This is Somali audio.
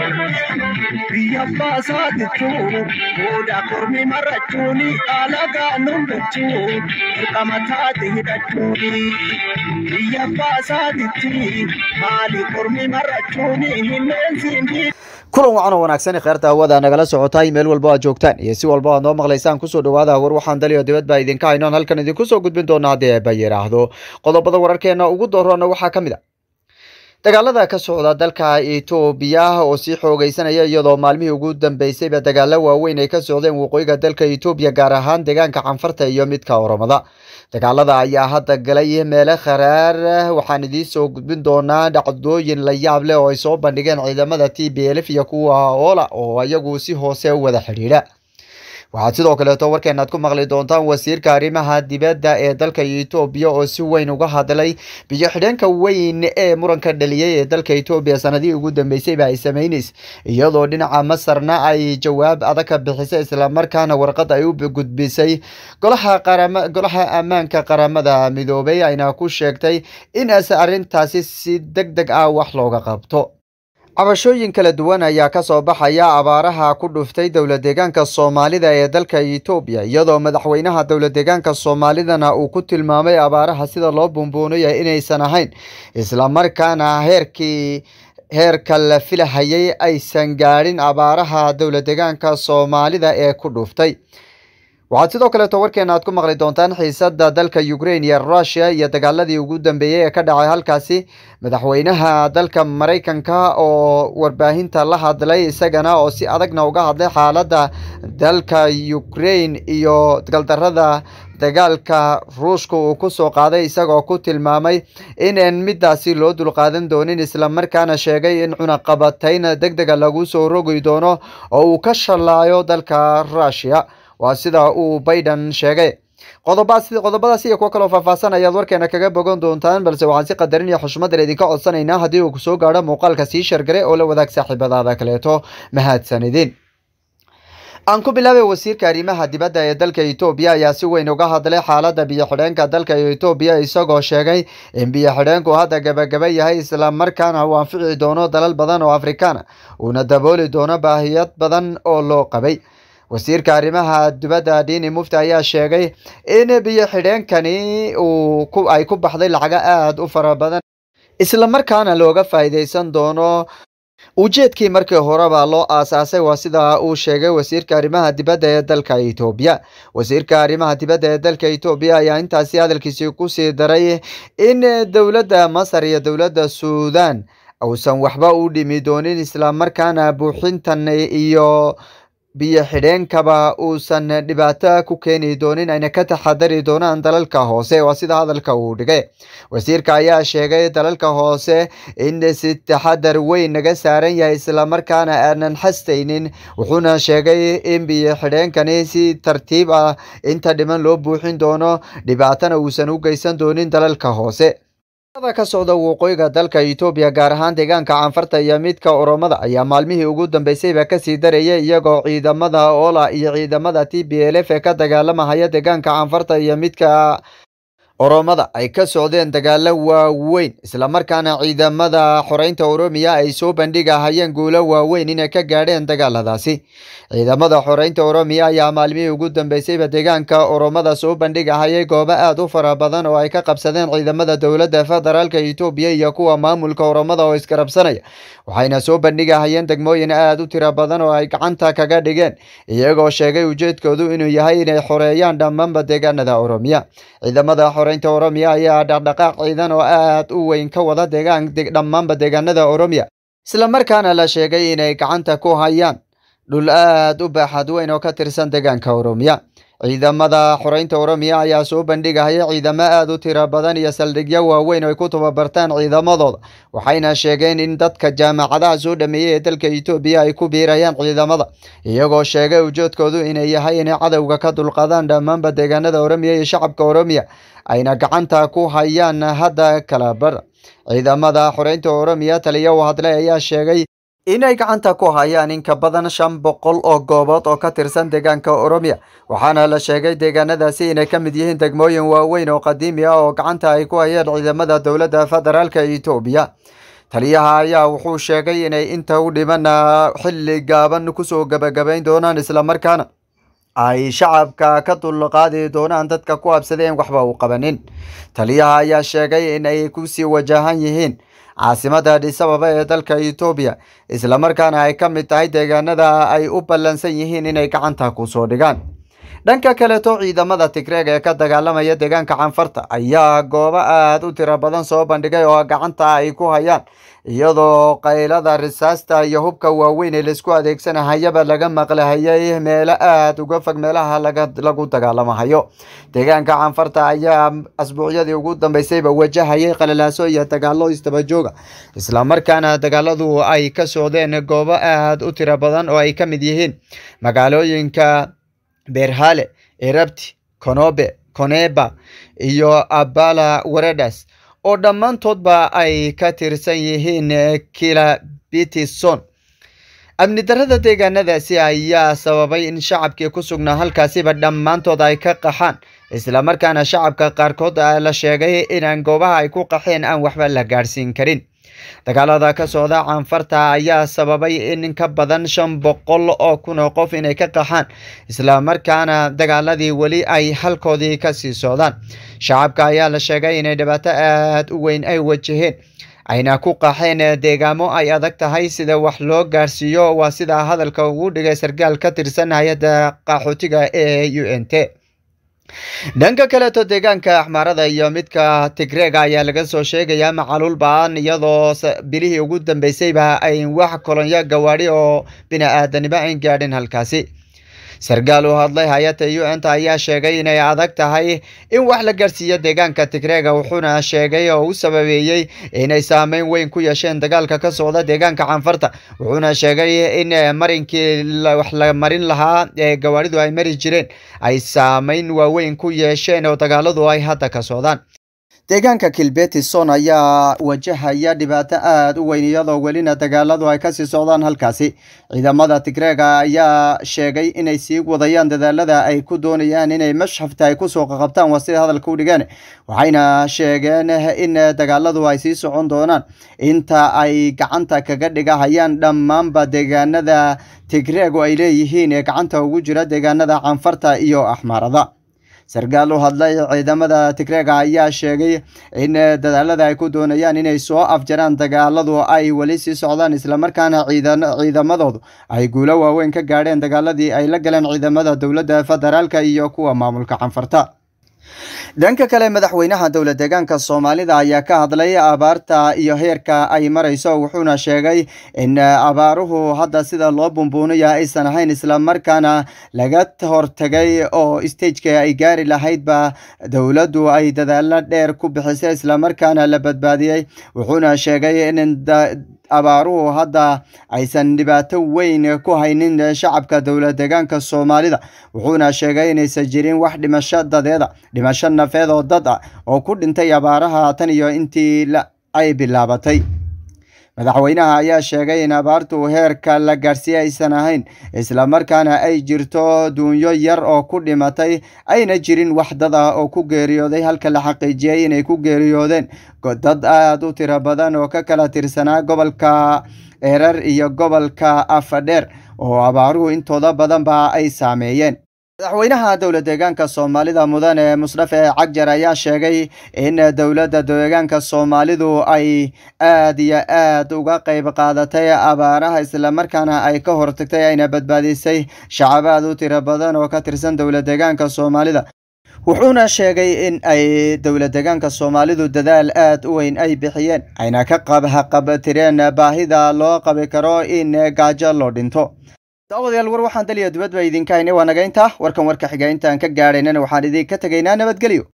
biyya baasaatitu booda kormi marrachuuni alagaa numbachuu dirqama taate hidhachuuni biyya baasaatitti maali kormi marrachuuni himeensiin kulan wacan oo wanaagsan kheerta hawada nagala socotaay meel walba aad joogtaan iyo si walba aad noo maqlaysaan kusoo dhawaada war waxaan daliyo dibad baa idinka haynoon halkan idinku soo gudbin doona haddii eeba yidhaahdo qodobada wararkeena ugu doorona waxaa ka mid a dagaalada ka socda dalka etoobiya oo sii xoogeysanaya iyadoo maalmihii ugu dambeysayba dagaalo waaweyn ay ka socdeen waqooyiga dalka etoobiya gaar ahaan deegaanka canfarta iyo midka oromada dagaalada ayaa hadda galay meele kharaar waxaan idiin soo gudbin doonaa dhacdooyin la yaab leh oo ay soo bandhigeen ciidamada t b lf iyo kuwa oola oo iyagu si hoose u wada xidhiidha waxaad sidoo kaleeto warkeenaad ku maqli doontaan wasiirka arrimaha dibadda ee dalka etoobiya oo si weyn uga hadlay biyo xidheenka weyn ee muranka dhaliyay ee dalka etoobiya sanadihii ugu dambeysayba ay sameyneys iyadoo dhinaca masarna ay jawaab adag ka bixisay islamarkaana warqad ay u gudbisay golaha qarama golaha ammaanka qaramada midoobay ayna ku sheegtay in as arrintaasi si deg deg ah wax looga qabto cabashooyin kala duwan ayaa kasoo baxaya abaaraha ku dhuftay dowlad deegaanka soomaalida ee dalka etoobiya iyadoo madaxweynaha dowlad deegaanka soomaalidana uu ku tilmaamay abaaraha sida loo bumbuunaya inaysan ahayn islamarkaana heerkii heerka la filahayay aysan gaadhin abaaraha dowlad deegaanka soomaalida ee ku dhuftay waxaad sidoo kaleeto warkeena aad ku maqli doontaan xiisada dalka ukraine iyo rusia iyo dagaaladii ugu dambeeyey ee ka dhacay halkaasi madaxweynaha dalka maraykanka oo warbaahinta la hadlay isagana oo si adagna uga hadlay xaalada dalka ukraine iyo galdarada dagaalka ruushka uu kusoo qaaday isagoo ku tilmaamay inaan midaasi loo dulqaadan doonin islamarkaana sheegay in cunaqabatayn deg dega lagu soo rogi doono oo uu ka shalaayo dalka rusia waa sida uu biden sheegay qodobaas qodobadaas iyo kuwo kaloo faahfaahsan ayaad warkeena kaga bogan doontaan balse waxaan si qadarin iyo xushmadan idinka codsanaynaa haddii uu kusoo gaadho muuqaalka sii shargare oo la wadaag saaxiibadaada kaleeto mahadsanidin aan ku bilaabay wasiirka arrimaha dibadda ee dalka etoobiya ayaa si weyn uga hadlay xaalada biyo xidheenka dalka etoobiya isagoo sheegay in biyo xidheenku hadda gabagaba yahay islamarkaana uu anfici doono dalal badan oo afrikaana uuna dabooli doono baahiyad badan oo loo qabay wasiirka arrimaha dibadda dini mufti ayaa sheegay in biyo xidheenkani uu ay ku baxday lacago aada u fara badan islamarkaana looga faa'iideysan doono ujeedkii markii horeba loo aasaasay waa sida uu sheegay wasiirka arrimaha dibadda ee dalka etoobiya wasiirka arrimaha dibadda ee dalka etoobiya ayaa intaasi hadalkiisii kusii daray in dowladda masar iyo dowladda suudan uusan waxba u dhimi doonin islamarkaana buuxintan iyo biyo xidheenkaba uusan dhibaato ku keeni doonin ayna ka taxadari doonaan dalalka hoose waa sida hadalka uu dhigay wasiirka ayaa sheegay dalalka hoose in si taxadar weyn naga saaran yahay islamarkaana aanan xastaynin wuxuuna sheegay in biyo xidheenkani si tartiib ah inta dhiman loo buuxin doono dhibaatana uusan u geysan doonin dalalka hoose ka socda waqooyiga dalka etoobiya gaar ahaan deegaanka canfarta iyo midka oromada ayaa maalmihii ugu dambeysayba kasii darayay iyagoo ciidamada oola iyo ciidamada t b l f ee ka dagaalamahaya deegaanka canfarta iyo midka oromada ay ka socdeen dagaalo waaweyn islamarkaana ciidamada xoreynta oromiya ay soo bandhigahayeen guulo waaweyn inay ka gaadheen dagaaladaasi ciidamada xoreynta oromiya ayaa maalmihii ugu dambeysayba deegaanka oromada soo bandhigahayay goobo aada u fara badan oo ay ka qabsadeen ciidamada dowladda federaalka etoobiya iyo kuwa maamulka oromada oo iskarabsanaya waxayna soo bandhigahayeen degmooyin aada u tiro badan oo ay gacanta kaga dhigeen iyagoo sheegay ujeedkoodu inuu yahay inay xoreeyaan dhammaanba deegaanada oromiya ciidamada xoreynta oromiya ayaa dhaqdhaqaaq ciidan oo aada u weyn ka wada deegaan dhammaanba deegaanada oromiya islamarkaana la sheegay inay gacanta ku hayaan dhul aada u baaxad weyn oo ka tirsan deegaanka oromiya ciidamada xoreynta oromiya ayaa soo bandhigahaya ciidamo aada u tiro badan iyo saldhigyo waaweyn oo ay ku tababartaan ciidamadooda waxayna sheegeen in dadka jaamacadaha soo dhameeyey ee dalka etoobiya ay ku biirayaan ciidamada iyagoo sheegay ujeedkoodu inay yahay inay cadowga ka dulqadaan dhammaanba deegaanada oromiya iyo shacabka oromiya ayna gacanta ku hayaan hadda kala bar ciidamada xoreynta oromiya taliya u hadlay ayaa sheegay inay gacanta ku hayaan in ka badan shan boqol oo goobood oo ka tirsan deegaanka oromiya waxaana la sheegay deegaanadaasi inay ka mid yihiin degmooyin waaweyn oo qadiimi ah oo gacanta ay ku hayeen ciidamada dowladda federaalka etoobiya taliyaha ayaa wuxuu sheegay inay inta u dhiman xilli gaaban kusoo gabagabayn doonaan islamarkaana ay shacabka ka dulqaadi doonaan dadka ku habsadeen waxba u qabanin taliyaha ayaa sheegay in ay kusii wajahan yihiin caasimada adhisababa ee dalka etoobiya islamarkaana ay ka mid tahay deegaanada ay u ballansan yihiin inay gacanta kusoo dhigaan dhanka kaleeto ciidamada tigreeg ee ka dagaalamaya deegaanka canfarta ayaa goobo aada u tiro badan soo bandhigay oo gacanta ay ku hayaan iyadoo qaylada risaasta iyo hubka waaweyn ee laisku adeegsanahayaba laga maqlahayay meelo aada uga fog meelaha lagu dagaalamahayo deegaanka canfarta ayaa asbuucyadii ugu dambeysayba wajahayay qalalaaso iyo dagaalo istabajooga islamarkaana dagaaladu ay ka socdeen goobo aada u tiro badan oo ay ka mid yihiin magaalooyinka beerhale erabti konobe koneba iyo abala waredas oo dhammaantoodba ay ka tirsan yihiin kilabitison amni darrada deegaanadaasi ayaa sababay in shacabkii ku sugnaa halkaasiba dhammaantood ay ka qaxaan islamarkaana shacabka qaarkood la sheegay inaan goobaha ay ku qaxeen aan waxba la gaadhsiin karin dagaalada ka socda canfarta ayaa sababay in ka badan shan boqol oo kun oo qof inay ka qaxaan islamarkaana dagaaladii weli ay halkoodii kasii socdaan shacabka ayaa la sheegay inay dhibaato aada u weyn ay wajaheen ayna ku qaxeen deegaamo ay adag tahay sida wax loo gaarsiiyo waa sida hadalka ugu dhigay sarkaal ka tirsan hay-adda qaxootiga ee u n t dhanka kaleeto deegaanka axmaarada iyo midka tigreega ayaa laga soo sheegayaa macaluul ba-an iyadoo bilihii ugu dambeysayba ay wax kolonyo gawaadhi oo bini-aadanimo ayn gaadhin halkaasi sarkaal u hadlay hay-adda u n ta ayaa sheegay inay adag tahay in wax la gaarsiiyo deegaanka tigreega wuxuuna sheegay oo u sababeeyey inay saameyn weyn ku yeesheen dagaalka ka socda deegaanka canfarta wuxuuna sheegay in marinkii wax la marin lahaa ee gawaadhidu ay mari jireen ay saameyn waaweyn ku yeesheen oo dagaaladu ay hadda ka socdaan deegaanka kilbetison ayaa wajahaya dhibaato aada u weyn iyadoo welina dagaaladu ay kasii socdaan halkaasi ciidamada tigreega ayaa sheegay inay sii wadayaan dadaalada ay ku doonayaan inay mashxafta ay kusoo qaqabtaan waa sida hadalka u dhigeen waxayna sheegeen in dagaaladu ay sii socon doonaan inta ay gacanta kaga dhigahayaan dhammaanba deegaanada tigreegu ay leeyihiin ee gacanta ugu jira deegaanada canfarta iyo axmaarada sarkaal u hadlay ciidamada tigreega ayaa sheegay in dadaalada ay ku doonayaan inay soo afjaraan dagaaladu ay weli sii socdaan islamarkaana ciidamadoodu ay guulo waaweyn ka gaadheen dagaaladii ay la galeen ciidamada dowladda federaalka iyo kuwa maamulka canfarta dhanka kale madaxweynaha dowla deegaanka soomaalida ayaa ka hadlay abaarta iyo heerka ay marayso wuxuuna sheegay in abaaruhu hadda sida loo bumbuunaya aysan ahayn islamarkaana laga hortagay oo stageka ay gaari lahaydba dowladdu ay dadaalo dheer ku bixisay islamarkaana la badbaadiyey wuxuuna sheegay in abaaruhu hadda aysan dhibaato weyn ku haynin shacabka dowla deegaanka soomaalida wuxuuna sheegay inaysan jirin wax dhimasho dadeeda dhimasho nafeed oo dad ah oo ku dhintay abaaraha tan iyo intii ay bilaabatay madaxweynaha ayaa sheegay in abaartu heerka la gaarsiiyey aysan ahayn islamarkaana ay jirto duunyo yar oo ku dhimatay ayna jirin wax dad ah oo ku geeriyooday halka la xaqiijiyey inay ku geeriyoodeen dad aada u tiro badan oo ka kala tirsanaa gobolka erar iyo gobolka afadheer oo abaaruhu intooda badanba ay saameeyeen madaxweynaha dowla deegaanka soomaalida mudane musdafe cagjar ayaa sheegay in dowladda deegaanka soomaalidu ay aada iyo aad uga qeyb qaadatay abaaraha islamarkaana ay ka hortagtay ayna badbaadisay shacab aada u tiro badan oo ka tirsan dowla deegaanka soomaalida wuxuuna sheegay in ay dowla deegaanka soomaalidu dadaal aada u weyn ay bixiyeen ayna ka qabtireen baahida loo qabi karo in gaajo loo dhinto daawadayaal war waxaan daliya dibadba idinka haynay waa naga intaa warkan warka xiga intaan ka gaadhaynana waxaan idinka tegaynaa nabadgelyo